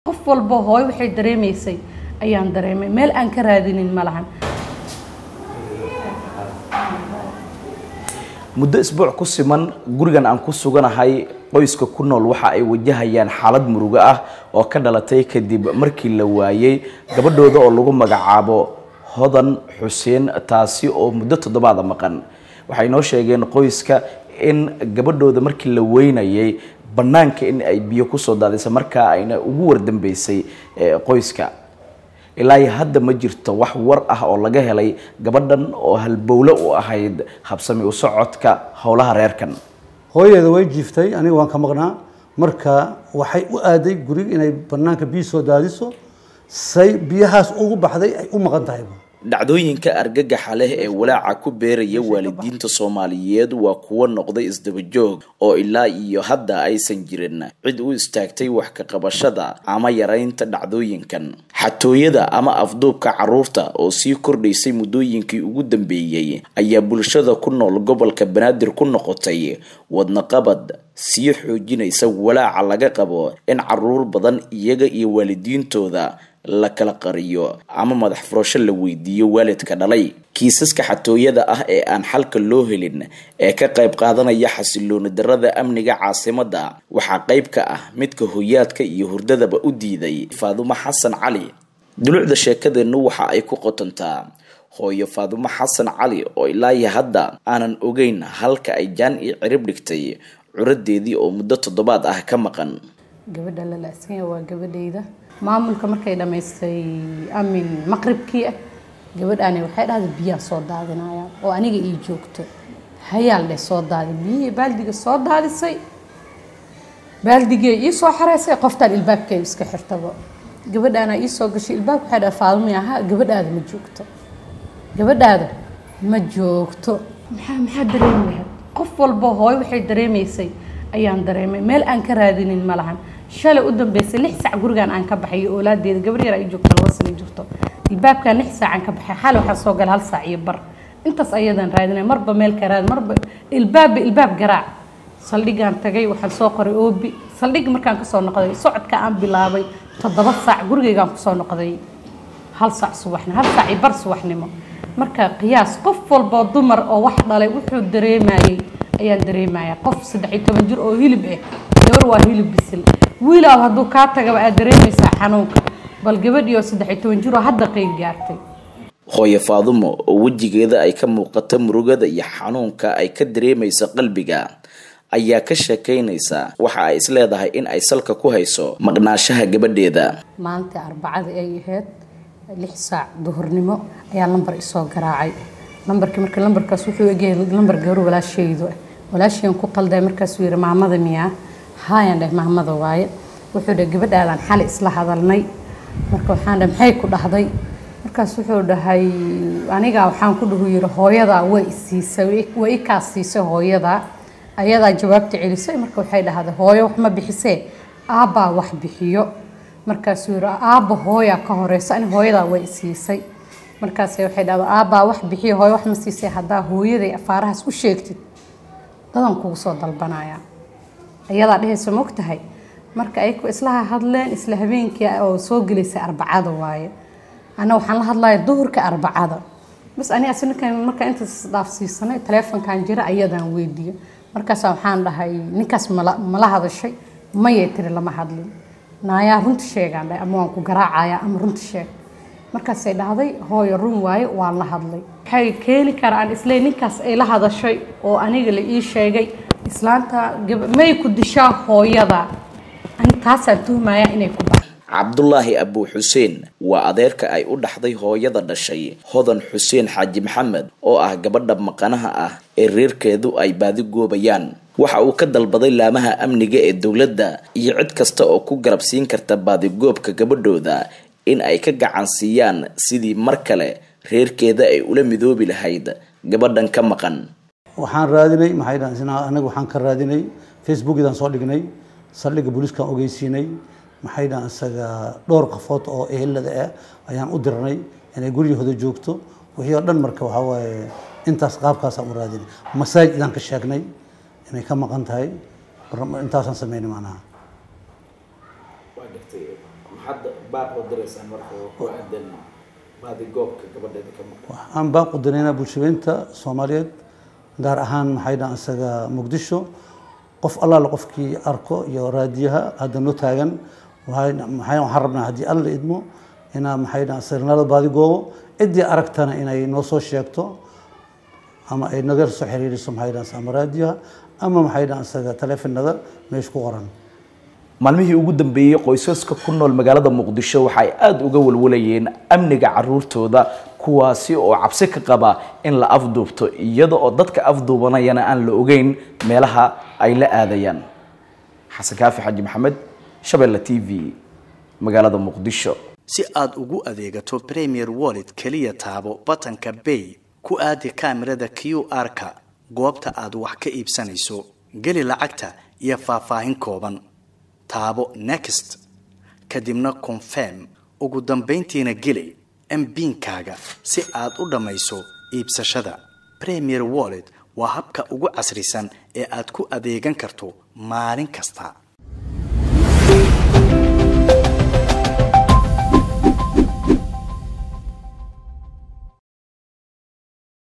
qof walba hooyo waxay dareemaysay ayaan dareemay meel aan ka raadinin ma lahan muddo isbuuc ku siman gurigan aan ku suganahay qoyska ku nool waxa ay wajahayaan xaalad murugo ah oo ka dhalatay kadib markii la waayey gabadhooda oo lagu magacaabo hodan xuseen taasi oo muddo toddobaada maqan waxay noo sheegeen qoyska in gabadhooda markii la weynayay bannaanka in ay biyo kusoo daadisa markaa ayna ugu wardambeysay qoyska ilaa hadda ma jirto wax war ah oo laga helay gabadhan oo halbowle u ahayd habsami u socodka howlaha reerkan hooyadeeda way jiiftay aniga waan ka maqnaa marka waxay u aaday guriga inay banaanka biyo soo daadiso say biyahaas ugu baxday ay u maqan tahayba dhacdooyinka argagaxa leh ee walaaca ku beeraya waalidiinta soomaaliyeed waa kuwo noqday isdabajoog oo ilaa iyo hadda aysan jirin cid u istaagtay wax ka qabashada ama yaraynta dhacdooyinkan xatooyada ama afduubka caruurta oo sii kordhaysay muddooyinkii ugu dambeeyey ayaa bulshada ku nool gobolka banaadir ku noqotay wadnaqabad sii xoojinaysa walaaca laga qabo in caruur badan iyaga iyo waalidiintooda la kala qariyo ama madax furasho la weydiiyo waalidka dhalay kiisaska xatooyada ah ee aan xalka loo helin ee ka qayb qaadanaya xasilooni darada amniga caasimadda waxaa qayb ka ah midka hoyaadka iyo hurdadaba u diiday faadumo xasan cali dulucda sheekadeennu waxa ay ku qotontaa hooyo faadumo xasan cali oo ilaa iyo hadda aanan ogeyn halka ay jaan iyo cirib dhigtay curadeedii oo muddo toddobaad ah ka maqan gabadha la la-sanya waa gabadhayda maamulka markay dhammaystay amin maqribkii ah gabadhaani waxay dhahday biyaa soo daadinaya oo aniga ii joogto hayaal dheh soo daadi biyihii baaldiga soo daadisay baaldigee ii soo xareysay qoftaan ilbaabkay iska xirtaba gabadhaana ii soo gashay ilbaabka waxay dhahay faadumay ahaa gabadhaada ma joogto gabadhaada ma joogto maxaa maxaa dareemi lahayd qof walba hooyo waxay dareemaysay ayaan dareemay meel aan ka raadinin ma lahan shalay u dambeysay lix sac gurigaan aan ka baxay iyo oolaadeeda gabar yar ay joogto laba sana jirto ilbaabkaan lix saacaan ka baxay xalay waxaan soo galay hal saac iyo bar intaas ayadaan raadinay marba meel ka raad marba ilbaabba ilbaab garaac saldhigaan tagay waxaan soo qoray oobi saldhigi markaan kasoo noqday socodka aan bilaabay toddoba saac gurigaygaan kusoo noqday hal saac subaxnimo hal saac iyo bar subaxnimo marka qiyaas qof walboo dumar oo wax dhalay wuxuu dareemayay ayaan dareemaya qof saddex iyo toban jir oo hilib ah gabar waa hilib bisil wiilaa hadduu kaa tagaba aad dareemaysaa xanuunka bal gabadhii oo saddex iyo toban jir oo hadda qeyb gaartay hooyo faadumo oo wejigeeda ay ka muuqato murugada iyo xanuunka ay ka dareemayso qalbiga ayaa ka sheekaynaysa waxa ay isleedahay in ay salka ku hayso maqnaashaha gabadheeda maalintii arbacada ay ahayd lix saac duhurnimo ayaa lambar isoo garaacay lambarkii marka lambarkaas wuxuu egyahay lambar gabar walaashaydu ah walaashayaan ku qalday markaasuu yidhi maamada miyaa haayaan dheh maamada waaye wuxuu dheh gabadhaadaan xali isla hadalnay marka waxaan dheh maxay ku dhahday markaas wuxuu dhahay anigaa waxaan ku dhuhu yidhi hooyadaa way isiisay way i kaas siisay hooyadaa ayadaa jawaabta celisay marka waxay dhahday hooyo wax ma bixisee aabbaa wax bixiyo markaasuu yidhi aabba hooyaa ka horeysa ani hooyadaa way isiisay markaas waxay dhahda aabbaa wax bixiyo hooyo wax ma siisay haddaa hooyaday afaarahaas u sheegtid dadan kugu soo dalbanaya ayadaa dhehaysa ma ogtahay marka ay islaha hadleen isla habeenkii oo soo gelaysay arbacada waaye ana waxaan la hadlaya duhurka arbacada bas ani ninkan markaa intaas dhaafsiisanay taleefonkan jira ayadaan weydiiyo markaas waxaan dhahay ninkaas mala mala hadashay mayay tiri lama hadlin naayaa runta sheegaan dhahay ama waan ku garaacaya ama runta sheeg markaasay dhahday hooyo run waaye waan la hadlay waxay keeni karaan isle ninkaas ay la hadashay oo aniga la ii sheegay islaanta may ku dishaa hooyada ani taasaan tuhmaya inay ku baxo cabdulaahi abuu xuseen waa adeerka ay u dhaxday hooyada dhashay hodan xuseen xaaji maxamed oo ah gabadha maqanaha ah ee reerkeedu ay baadi goobayaan waxa uu ka dalbaday laamaha amniga ee dowladda iyo cid kasta oo ku garabsiin karta baadigoobka gabadhooda in ay ka gacan siiyaan sidii mar kale reerkeeda ay ula midoobi lahayd gabadhan ka maqan waxaan raadinay maxay dhahan anaga waxaan ka raadinay facebookidaan soo dhignay saldhigga booliiskaan ogeysiinay maxay dhahan isaga dhowr qafood oo ehelada ah ayaan u dirnay inay guryahooda joogto wixii oo dhan marka waxaa waaye intaas qaabkaasaan u raadinay masaajid idaan ka sheegnay inay ka maqan tahay intaasaan sameynay macnaha maxaad baaqoo diraysaan marka ku aadan baadigoobka gabadheeda ka maqan waxaan baan qudanaynaa bulshadeynta soomaaliyeed gaar ahaan maxay dhahan isaga muqdisho qof allaale qofkii arko iyo raadiyaha hadda noo taagan waxay maxay waxaan rabnaa haddii alla idmo inaa maxay dhahan isaga nala baadigoobo ciddii aragtana inay noo soo sheegto ama ay naga soo xiriiriso maxay dhahan ama raadiyaha ama maxay dhahan isaga taleefanada meesha ku qoran maalmihii ugu dambeeyey qoysaska ku nool magaalada muqdisho waxa ay aada uga walwalayeen amniga caruurtooda kuwaasi oo cabsi ka qaba in la afduubto iyada oo dadka afduubanayana aan la ogeyn meelaha ay la aadayaan xasan kaafi xaji maxamed shabeelle t v magaalada muqdisho si aad ugu adeegato premier wallet keliya taabo batanka bay ku aadi kaamirada q r-ka goobta aad wax ka iibsanayso geli lacagta iyo faahfaahin kooban taabo next kadibna confirm ugu dambayntiina geli mbiinkaaga si aad u dhammayso iibsashada premier wallet waa habka ugu casrisan ee aad ku adeegan karto maalin kasta